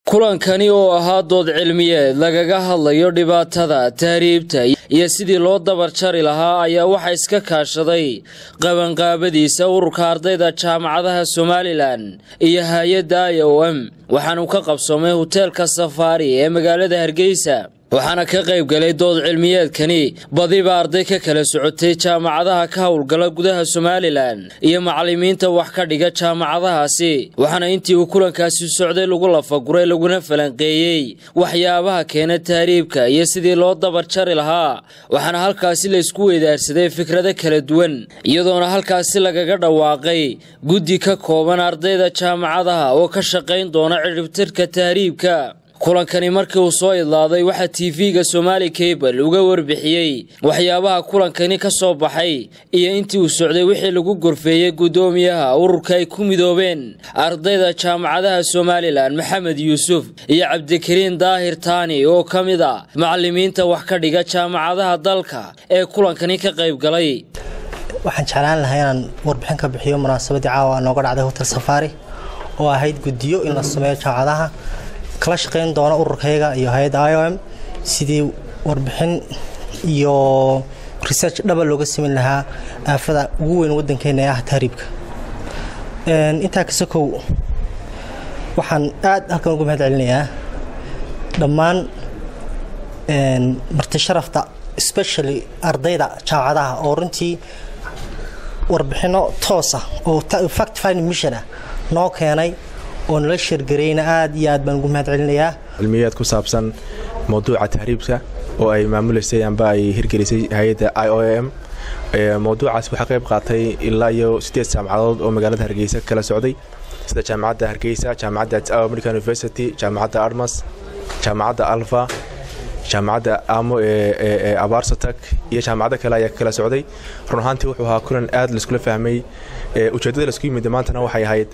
kulankani oo ahaa dood cilmiyeed lagaga hadlayo dhibaatada tahriibta iyo sidii loo dabar jari lahaa ayaa waxaa iska kaashaday qabanqaabadiisa ururka ardayda jaamacadaha somalilan iyo hay-adda i o m waxaanu ka qabsoomay hoteelka safaari ee magaalada hargeysa waxaana ka qayb galay dood cilmiyeedkani badiba arday ka kala socotay jaamacadaha ka howlgala gudaha somalilan iyo macalimiinta wax ka dhiga jaamacadahaasi waxaana intii uu kulankaasi socday lagu lafaguray laguna falanqeeyey waxyaabaha keena tahriibka iyo sidii loo dabar jari lahaa waxaana halkaasi laysku weydaarsaday fikrado kala duwan iyadoona halkaasi lagaga dhawaaqay guddi ka kooban ardayda jaamacadaha oo ka shaqayn doona cidhibtirka tahriibka kulankani markii uu soo idlaaday waxaa tv-ga somaali cable uga warbixiyey waxyaabaha kulankani ka soo baxay iyo intii uu socday wixii lagu gorfeeyey guddoomiyaha ururka ay ku midoobeen ardayda jaamacadaha somalilan maxamed yuusuf iyo cabdikariin daahir taani oo ka mid a macalimiinta wax ka dhiga jaamacadaha dalka ee kulankani ka qayb galay waxaan jeclaan lahaa inaan warbixin ka bixiyo munaasabadii caawa nooga dhacday hotel safaari oo ahayd guddiyo in la sameeyo jaamacadaha kala shaqayn doona ururkayga iyo hay-adda i o m sidii warbixin iyo research dhaba looga sameyn lahaa aafada ugu weyn wadankeena ee ah tahriibka intaa kasakow waxaan aad halkan uga mahad celinayaa dhammaan marti sharafta especially ardayda jaamacadaha oo runtii warbixino toosa oo fact finding mission ah noo keenay oo nala sheergareyna aad iyo aad baan ugu mahad celinayaa cilmiyeed ku saabsan mowduuca tahriibka oo ay maamuleysay amba ay hirgelisay hay-adda i o m mowduucaas waxaa qayb qaatay ilaa iyo sideed jaamacadood oo magaalada hargeysa kala socday sida jaamacadda hargeysa jaamacadda american university jaamacadda armas jaamacadda alfa jaamacadda amo ee abaarsatak iyo jaamacado kale ayaa kala socday run ahaantii wuxuu ahaa kulan aad laiskula fahmay ujeeddada laisku yimid maantana waxay ahayd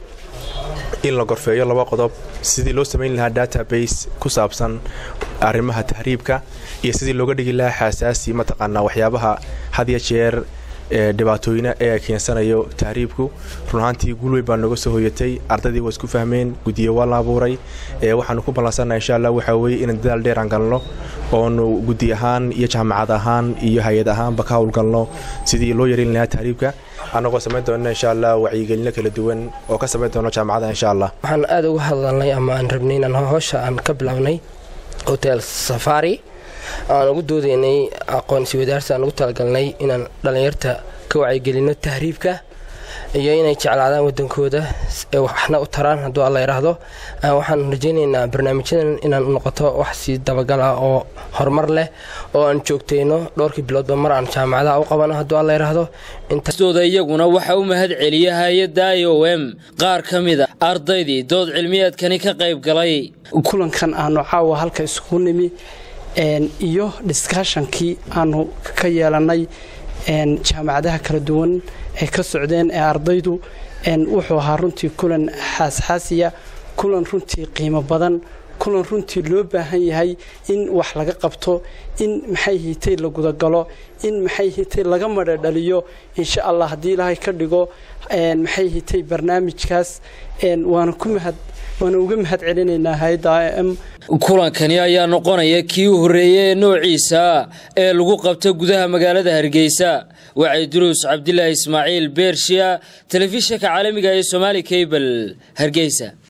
in la gorfeeyo laba qodob sidii loo samayn lahaa database ku saabsan arrimaha tahriibka iyo sidii looga dhigi lahaa xaasaasi mataqaanaa waxyaabaha had ya jeer dhibaatooyina ee keensanayo tahriibku run ahaantii guulweyn baa nooga soo hoyatay ardaydii waa isku fahmeen guddiyo waa la abuuray waxaanu ku ballansannaha insha allah waxaa weeye inaan dadaal dheer aan galno oonu guddi ahaan iyo jaamacad ahaan iyo hay-ad ahaanba ka howlgalno sidii loo yareyn lahaa tahriibka annagoo samayn doona insha allah wacyigelino kala duwan oo ka samayn doono jaamacadaha insha allah waxaan aada uga hadalnay ama aan rabnay inaan howsha aan ka bilownay hotel safari aan ugu doodaynay aqoonsi wadaarsi aan ugu talagalnay inaan dhallinyarta ka wacyigelino tahriibka iyo inay jeclaadaan wadankooda ee waxna u taraan hadduu alla yidhaahdo waxaan rajaynaynaa barnaamijyadan inaan noqoto wax sii dabagal ah oo horumar leh oo aan joogtayno dhowrkii biloodba mar aan jaamacadaha u qabano hadduu alla yidhaahdo intooda iyaguna waxaa u mahad celiya hay-adda i o m qaar ka mid a ardaydii dood cilmiyeedkani ka qayb galay kulankan aanu caawa halka isugu nimi iyo discushonkii aanu ka yeelanay jaamacadaha kala duwan ay ka socdeen ee ardaydu wuxuu ahaa runtii kulan xaasxaasiya kulan runtii qiimo badan kulan runtii loo baahan yahay in wax laga qabto in maxay hitay la gudagalo in maxay hitay laga madhadhaliyo insha allah haddii ilaahay ka dhigo maxay hitay barnaamijkaas waana ku mahad waana uga mahad celinaynaa hay-adda i m kulankani ayaa noqonaya kii u horreeyey ee noociisa ee lagu qabta gudaha magaalada hargeysa wacay duruus cabdilaahi ismaaciil beershiya telefishinka caalamiga ee somaali cable hargeysa